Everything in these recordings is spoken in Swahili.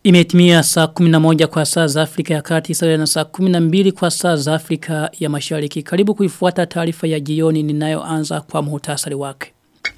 Imetimia saa 11 kwa saa za Afrika ya kati sawa na saa 12 kwa saa za Afrika ya mashariki. Karibu kuifuata taarifa ya jioni ninayoanza kwa muhtasari wake.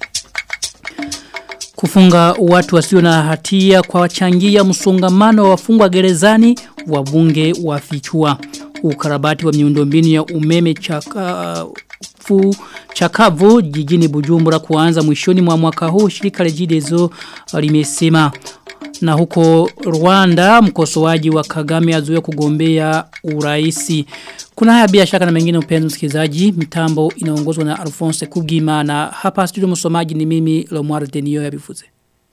Kufunga watu wasio na hatia kwa wachangia msongamano wa wafungwa gerezani wabunge wafichua. Ukarabati wa miundombinu ya umeme chaka fu chakavu jijini Bujumbura kuanza mwishoni mwa mwaka huu shirika Regideso limesema na huko Rwanda mkosoaji wa Kagame azuia kugombea uraisi. Kuna haya bila shaka na mengine upenzi msikilizaji. Mitambo inaongozwa na Alphonse Kugima na hapa studio msomaji ni mimi Lomar Denio ya Bifuze.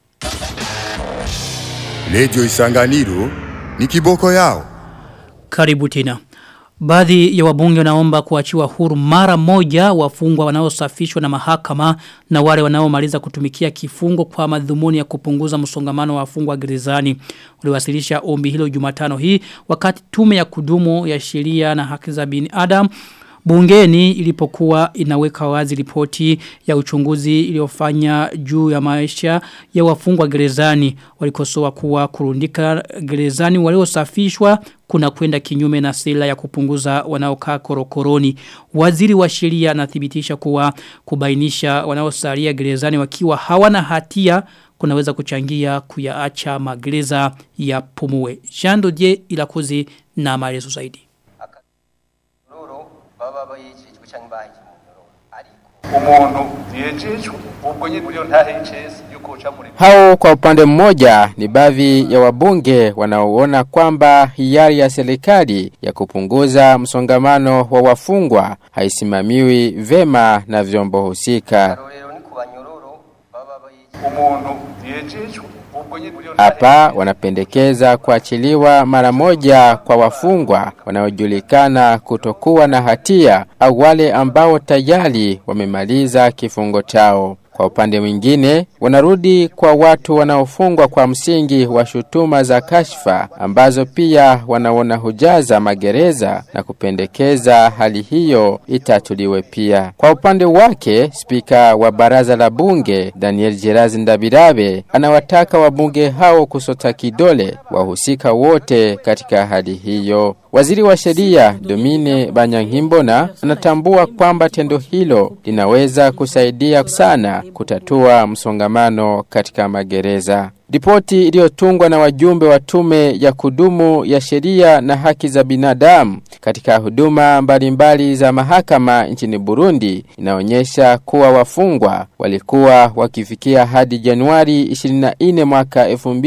Lejo Isanganiro ni kiboko yao. Karibu tena. Baadhi ya wabunge wanaomba kuachiwa huru mara moja wafungwa wanaosafishwa na mahakama na wale wanaomaliza kutumikia kifungo kwa madhumuni ya kupunguza msongamano wa wafungwa gerezani. Uliwasilisha ombi hilo Jumatano hii wakati tume ya kudumu ya sheria na haki za binadamu Bungeni ilipokuwa inaweka wazi ripoti ya uchunguzi iliyofanya juu ya maisha ya wafungwa gerezani walikosoa kuwa kurundika gerezani waliosafishwa kuna kwenda kinyume na sila ya kupunguza wanaokaa korokoroni. Waziri wa sheria anathibitisha kuwa kubainisha wanaosalia gerezani wakiwa hawana hatia kunaweza kuchangia kuyaacha magereza ya pumue. Jando die ilakuzi na maelezo zaidi baba bayicijwe cyangwa bahije umuntu yejejwe ubwo nyine buriyo ntahecese yuko uca muri Hao kwa upande mmoja ni baadhi ya wabunge wanaoona kwamba hiari ya serikali ya kupunguza msongamano wa wafungwa haisimamiwi vema na vyombo husika. rero ni kubanyororo baba bayicijwe umuntu yejejwe ubwo nyine buriyo Hapa wanapendekeza kuachiliwa mara moja kwa wafungwa wanaojulikana kutokuwa na hatia au wale ambao tayari wamemaliza kifungo chao. Kwa upande mwingine, wanarudi kwa watu wanaofungwa kwa msingi wa shutuma za kashfa ambazo pia wanaona hujaza magereza na kupendekeza hali hiyo itatuliwe pia. Kwa upande wake, spika wa baraza la bunge Daniel Jerazi Ndabirabe anawataka wabunge hao kusota kidole wahusika wote katika hali hiyo. Waziri wa sheria Domine Banyankimbona anatambua kwamba tendo hilo linaweza kusaidia sana kutatua msongamano katika magereza. Ripoti iliyotungwa na wajumbe wa tume ya kudumu ya sheria na haki za binadamu katika huduma mbalimbali za mahakama nchini Burundi inaonyesha kuwa wafungwa walikuwa wakifikia hadi Januari 24 mwaka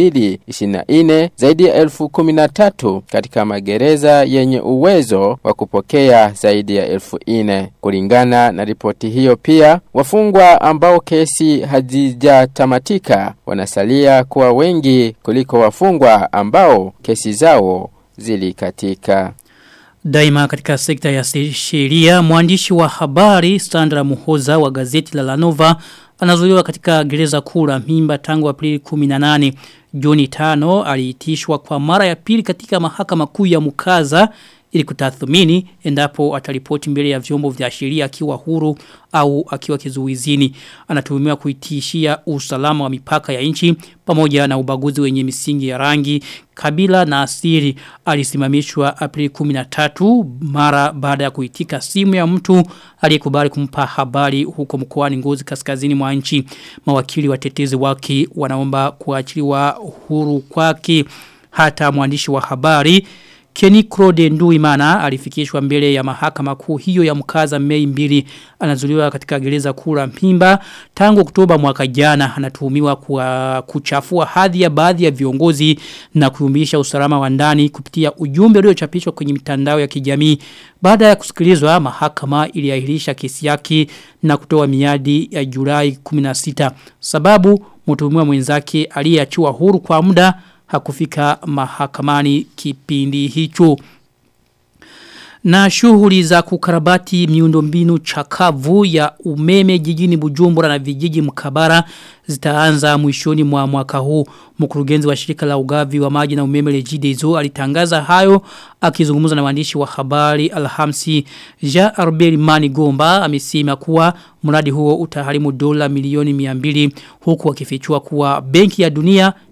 2024 zaidi ya elfu kumi na tatu katika magereza yenye uwezo wa kupokea zaidi ya elfu ine. Kulingana na ripoti hiyo pia, wafungwa ambao kesi hazijatamatika wanasalia kuwa wengi kuliko wafungwa ambao kesi zao zilikatika. Daima katika sekta ya sheria, mwandishi wa habari Sandra Muhoza wa gazeti la Lanova anazuiliwa katika gereza kuu la Mimba tangu Aprili 18. Juni 5 aliitishwa kwa mara ya pili katika mahakama kuu ya Mukaza ili kutathmini endapo ataripoti mbele ya vyombo vya sheria akiwa huru au akiwa kizuizini. Anatuhumiwa kuitishia usalama wa mipaka ya nchi pamoja na ubaguzi wenye misingi ya rangi, kabila na asili. Alisimamishwa Aprili 13 mara baada ya kuitika simu ya mtu aliyekubali kumpa habari huko mkoani Ngozi kaskazini mwa nchi. Mawakili watetezi wake wanaomba kuachiliwa huru kwake hata mwandishi wa habari Kenny Claude Nduimana alifikishwa mbele ya mahakama kuu hiyo ya mkaza Mei mbili anazuliwa katika gereza kuu la Mpimba tangu Oktoba mwaka jana anatuhumiwa kwa kuchafua hadhi ya baadhi ya viongozi na kuyumbisha usalama wa ndani kupitia ujumbe uliochapishwa kwenye mitandao ya kijamii baada ya kusikilizwa mahakama iliahirisha kesi yake na kutoa miadi ya Julai 16 sababu mtuhumiwa mwenzake aliyeachiwa huru kwa muda hakufika mahakamani kipindi hicho. Na shughuli za kukarabati miundombinu chakavu ya umeme jijini Bujumbura na vijiji mkabara zitaanza mwishoni mwa mwaka huu. Mkurugenzi wa shirika la ugavi wa maji na umeme Regideso alitangaza hayo akizungumza na waandishi wa habari Alhamisi. Jean Arbel Mani Gomba amesema kuwa mradi huo utaharimu dola milioni 200 huku akifichua kuwa benki ya dunia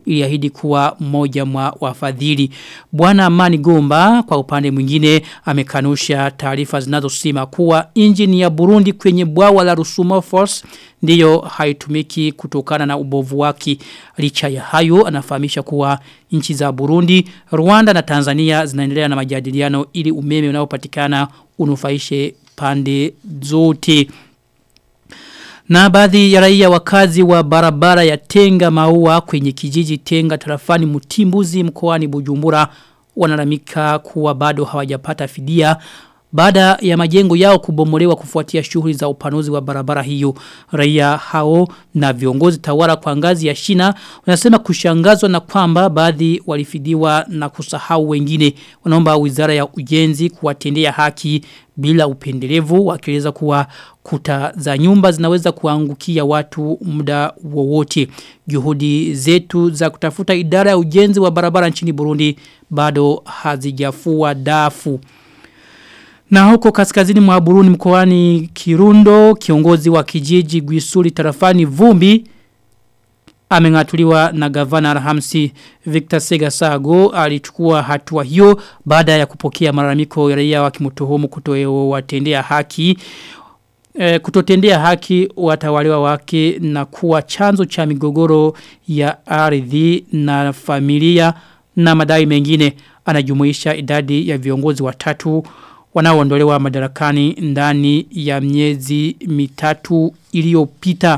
iliahidi kuwa mmoja mwa wafadhili. Bwana Amani Gomba kwa upande mwingine amekanusha taarifa zinazosema kuwa injini ya Burundi kwenye bwawa la Rusumo Force ndiyo haitumiki kutokana na ubovu wake. Licha ya hayo anafahamisha kuwa nchi za Burundi, Rwanda na Tanzania zinaendelea na majadiliano ili umeme unaopatikana unufaishe pande zote. Na baadhi ya raia wakazi wa barabara ya Tenga Maua kwenye kijiji Tenga tarafani Mutimbuzi mkoani Bujumbura wanalamika kuwa bado hawajapata fidia baada ya majengo yao kubomolewa kufuatia shughuli za upanuzi wa barabara hiyo raia hao na viongozi tawala kwa ngazi ya shina wanasema kushangazwa na kwamba baadhi walifidiwa na kusahau wengine wanaomba wizara ya ujenzi kuwatendea haki bila upendelevu wakieleza kuwa kuta za nyumba zinaweza kuangukia watu muda wowote juhudi zetu za kutafuta idara ya ujenzi wa barabara nchini Burundi bado hazijafua dafu na huko kaskazini mwa Burundi mkoani Kirundo, kiongozi wa kijiji Gwisuri tarafani Vumbi amengatuliwa na gavana Rahamsi Victor Segasago alichukua hatua hiyo baada ya kupokea malalamiko ya raia wakimtuhumu kutowatendea haki e, kutotendea haki watawaliwa wake na kuwa chanzo cha migogoro ya ardhi na familia na madai mengine anajumuisha idadi ya viongozi watatu wanaoondolewa madarakani ndani ya miezi mitatu iliyopita.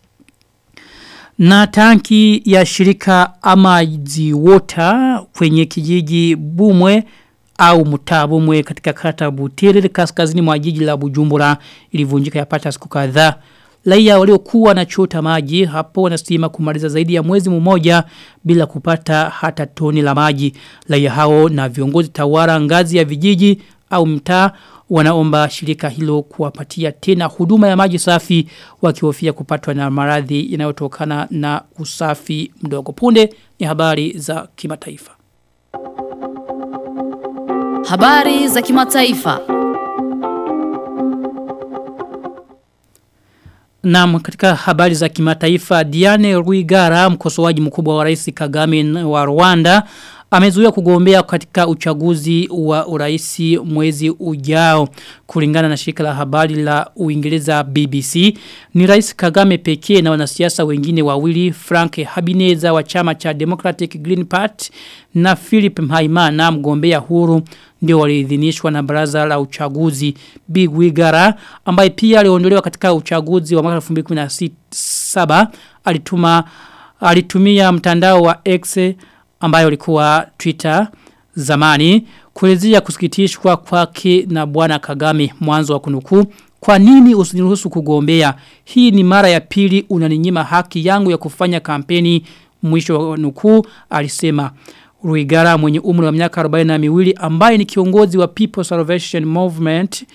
Na tanki ya shirika Amazi Water kwenye kijiji Bumwe au Mutabumwe katika kata Butere kaskazini mwa jiji la Bujumbura ilivunjika yapata siku kadhaa. Raia waliokuwa na chota maji hapo wanasema kumaliza zaidi ya mwezi mmoja bila kupata hata toni la maji. Raia hao na viongozi tawara ngazi ya vijiji au mtaa wanaomba shirika hilo kuwapatia tena huduma ya maji safi wakihofia kupatwa na maradhi yanayotokana na usafi mdogo punde ni habari za kimataifa. Habari za kimataifa. Naam katika habari za kimataifa Diane Rwigara mkosoaji mkubwa wa Rais Kagame wa Rwanda amezuia kugombea katika uchaguzi wa uraisi mwezi ujao kulingana na shirika la habari la Uingereza BBC ni Rais Kagame pekee na wanasiasa wengine wawili Frank Habineza wa chama cha Democratic Green Party na Philip Mhaimana mgombea huru ndio waliidhinishwa na baraza la uchaguzi Big Wigara ambaye pia aliondolewa katika uchaguzi wa mwaka 2017 alituma alitumia mtandao wa X ambayo ulikuwa Twitter zamani kuelezea kusikitishwa kwake na bwana Kagame mwanzo wa kunukuu kwa nini usiniruhusu kugombea hii ni mara ya pili unaninyima haki yangu ya kufanya kampeni mwisho wa nukuu alisema Ruigara mwenye umri wa miaka 42 ambaye ni kiongozi wa People Salvation Movement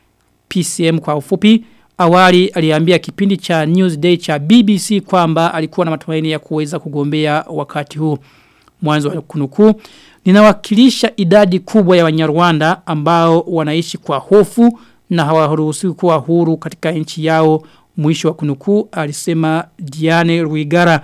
PCM kwa ufupi awali aliambia kipindi cha Newsday cha BBC kwamba alikuwa na matumaini ya kuweza kugombea wakati huu mwanzo wa kunukuu ninawakilisha idadi kubwa ya Wanyarwanda ambao wanaishi kwa hofu na hawaruhusiwi kuwa huru katika nchi yao mwisho wa kunukuu alisema Diane Rwigara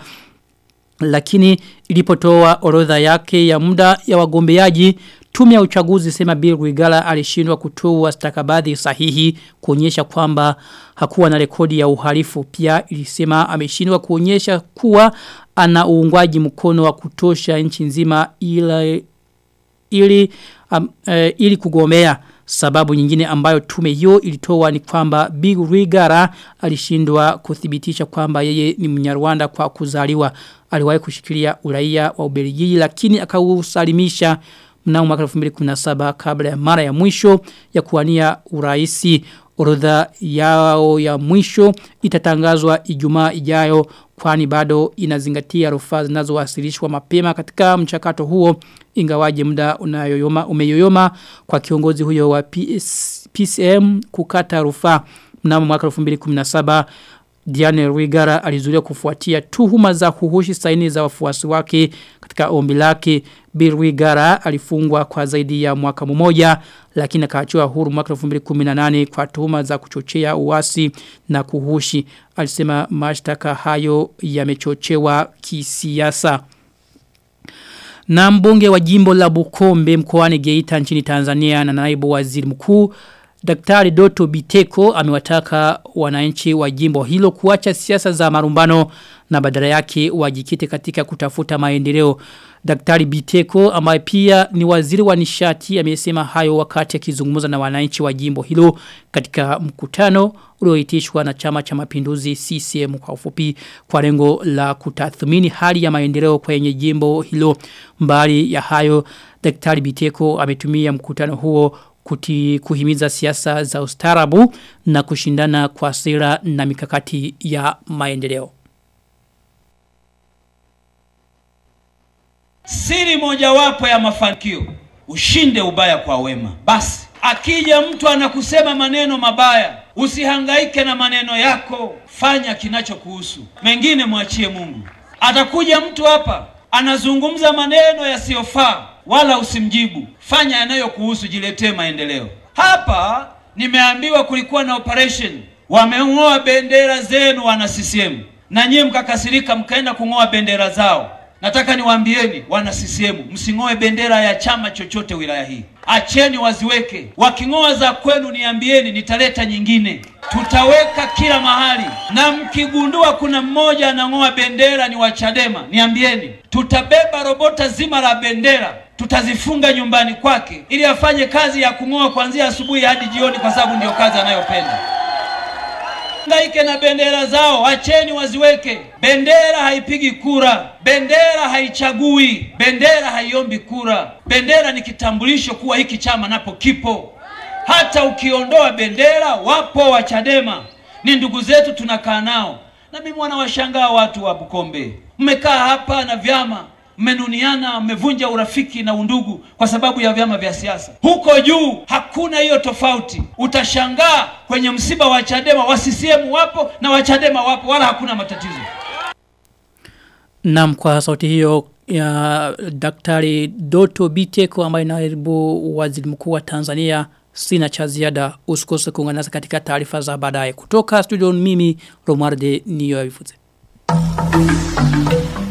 lakini ilipotoa orodha yake ya muda ya wagombeaji tume ya uchaguzi sema Bill Rwigara alishindwa kutoa stakabadhi sahihi kuonyesha kwamba hakuwa na rekodi ya uhalifu pia ilisema ameshindwa kuonyesha kuwa ana uungwaji mkono wa kutosha nchi nzima ili ili um, e, ili kugomea sababu nyingine ambayo tume hiyo ilitoa ni kwamba Big Rwigara alishindwa kuthibitisha kwamba yeye ni Mnyarwanda kwa kuzaliwa aliwahi kushikilia uraia wa Ubelgiji lakini akausalimisha mnamo mwaka 2017 kabla ya mara ya mwisho ya kuwania uraisi orodha yao ya mwisho itatangazwa Ijumaa ijayo kwani bado inazingatia rufaa zinazowasilishwa mapema katika mchakato huo ingawaje muda unayoyoma umeyoyoma kwa kiongozi huyo wa PS, PCM kukata rufaa mnamo mwaka 2017 Diane Rwigara alizuiliwa kufuatia tuhuma za kuhushi saini za wafuasi wake katika ombi lake. Bill Rwigara alifungwa kwa zaidi ya mwaka mmoja lakini akaachiwa huru mwaka 2018 kwa tuhuma za kuchochea uasi na kuhushi. Alisema mashtaka hayo yamechochewa kisiasa. Na mbunge wa jimbo la Bukombe mkoani Geita nchini Tanzania na naibu waziri mkuu Daktari Doto Biteko amewataka wananchi wa jimbo hilo kuacha siasa za marumbano na badala yake wajikite katika kutafuta maendeleo. Daktari Biteko ambaye pia ni waziri wa nishati amesema hayo wakati akizungumza na wananchi wa jimbo hilo katika mkutano ulioitishwa na chama cha mapinduzi CCM kwa ufupi kwa lengo la kutathmini hali ya maendeleo kwenye jimbo hilo mbali ya hayo Daktari Biteko ametumia mkutano huo kuti kuhimiza siasa za ustarabu na kushindana kwa sera na mikakati ya maendeleo. Siri mojawapo ya mafanikio ushinde ubaya kwa wema. Basi akija mtu anakusema maneno mabaya, usihangaike na maneno yako, fanya kinachokuhusu. Mengine mwachie Mungu. Atakuja mtu hapa anazungumza maneno yasiyofaa, wala usimjibu. Fanya yanayokuhusu, jiletee maendeleo. Hapa nimeambiwa kulikuwa na operation, wameng'oa bendera zenu wana CCM, na nyie mkakasirika mkaenda kung'oa bendera zao. Nataka niwaambieni wana CCM, msing'oe bendera ya chama chochote wilaya hii, acheni waziweke. Waking'oa za kwenu, niambieni, nitaleta nyingine, tutaweka kila mahali. Na mkigundua kuna mmoja anang'oa bendera ni wa Chadema, niambieni, tutabeba robota zima la bendera tutazifunga nyumbani kwake ili afanye kazi ya kung'oa kuanzia asubuhi hadi jioni, kwa sababu ndio kazi anayopenda. Hangaike na bendera zao, acheni waziweke. Bendera haipigi kura, bendera haichagui, bendera haiombi kura. Bendera ni kitambulisho kuwa hiki chama napo kipo. Hata ukiondoa bendera, wapo wa Chadema, ni ndugu zetu, tunakaa nao. Na mimi wanawashangaa watu wa Bukombe, mmekaa hapa na vyama mmenuniana, mmevunja urafiki na undugu kwa sababu ya vyama vya siasa. Huko juu hakuna hiyo tofauti. Utashangaa kwenye msiba wa Chadema wa CCM wapo na wa Chadema wapo, wala hakuna matatizo. Naam kwa sauti hiyo ya Daktari Doto Biteko ambaye naibu waziri mkuu wa Tanzania sina cha ziada usikose kuungana nasi katika taarifa za baadaye kutoka studio mimi Romarde niyo yavifuze.